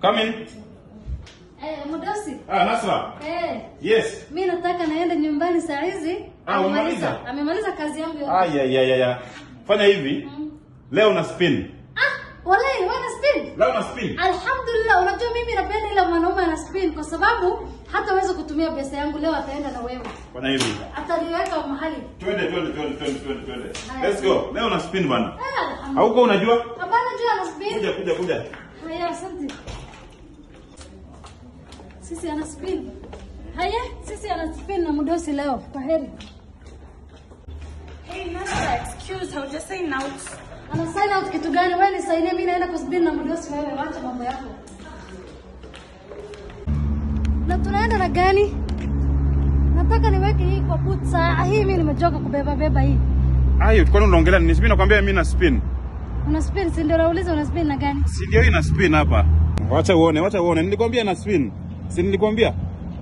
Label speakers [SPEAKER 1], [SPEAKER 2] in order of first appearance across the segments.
[SPEAKER 1] Come in.
[SPEAKER 2] Eh, Mudosi.
[SPEAKER 1] Ah, Nasra.
[SPEAKER 2] Eh,
[SPEAKER 1] Yes.
[SPEAKER 2] mimi nataka naenda nyumbani saa hizi.
[SPEAKER 1] Ah,
[SPEAKER 2] Amemaliza-
[SPEAKER 1] umemaliza?
[SPEAKER 2] Amemaliza kazi yangu yote.
[SPEAKER 1] Ah, ya ya ya ya. Fanya hivi.
[SPEAKER 2] Mm.
[SPEAKER 1] Leo na spin.
[SPEAKER 2] Ah, wallahi wewe na spin.
[SPEAKER 1] Leo na spin.
[SPEAKER 2] Alhamdulillah, unajua mimi napenda ile mwanaume ana spin kwa sababu hataweza kutumia pesa yangu leo, ataenda na wewe,
[SPEAKER 1] Fanya hivi.
[SPEAKER 2] ataniweka mahali.
[SPEAKER 1] Twende twende twende twende twende twende.
[SPEAKER 2] Haya.
[SPEAKER 1] Let's go. Leo na spin bana.
[SPEAKER 2] Ah, alhamdulillah.
[SPEAKER 1] Hauko unajua?
[SPEAKER 2] Hapana, jua ana spin.
[SPEAKER 1] Kuja kuja kuja.
[SPEAKER 2] Haya, asante. Sisi ana spin. Haya, sisi ana spin na Mudosi leo. Kwa heri.
[SPEAKER 3] Hey, Nasra, excuse, I was just saying out.
[SPEAKER 2] Ana sign out kitu gani? Wewe nisainie mimi naenda kuspin na Mudosi wewe, wacha mambo yako. Na tunaenda na gani? Nataka niweke hii kwa boot saa hii mimi nimechoka kubeba beba hii.
[SPEAKER 1] Ayo, kwani unaongelea nini? Spin nakwambia mimi na spin.
[SPEAKER 2] Una spin, si ndio nauliza una spin na gani?
[SPEAKER 1] Si ndio hii na spin hapa. Wacha uone, wacha uone. Nilikwambia na spin. Si nilikwambia?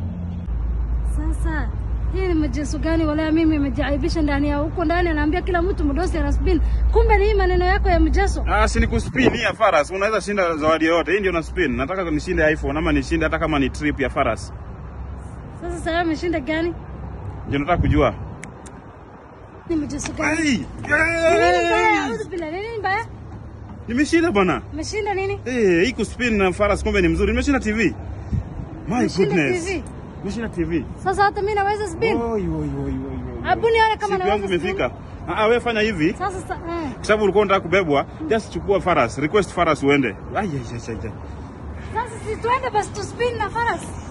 [SPEAKER 2] Sasa hii ni mjesu gani? Wala mimi nimejaibisha ndani ya huko ndani, anaambia kila mtu Mudosi ana spin. Kumbe ni hii maneno yako ya mjeso.
[SPEAKER 1] Ah, si ni kuspin hii ya Faras. Unaweza shinda zawadi yoyote. Hii ndio na spin. Nataka nishinde iPhone ama nishinde hata kama ni trip ya Faras.
[SPEAKER 2] Sasa sasa ameshinda gani?
[SPEAKER 1] Ndio nataka kujua.
[SPEAKER 2] Ni mjesu gani?
[SPEAKER 1] Ai!
[SPEAKER 2] Nini mbaya?
[SPEAKER 1] Yes!
[SPEAKER 2] Auzu billah, nini mbaya?
[SPEAKER 1] Nimeshinda bwana.
[SPEAKER 2] Umeshinda nini?
[SPEAKER 1] Eh, hii kuspin na Faras kumbe ni mzuri. Nimeshinda TV. My
[SPEAKER 2] Umeshinda
[SPEAKER 1] goodness.
[SPEAKER 2] TV.
[SPEAKER 1] Nimeshinda TV.
[SPEAKER 2] Sasa hata mimi naweza spin.
[SPEAKER 1] Oi, oi, oi, oi, oi.
[SPEAKER 2] Hebu nione kama
[SPEAKER 1] Siku yangu
[SPEAKER 2] naweza spin.
[SPEAKER 1] imefika. Ah, ah, wewe fanya hivi.
[SPEAKER 2] Sasa sa, eh.
[SPEAKER 1] Kwa sababu ulikuwa unataka kubebwa, just chukua Faras, request Faras uende. Ai, ai, ai, ai. ai.
[SPEAKER 2] Sasa si tuende basi tu spin na Faras.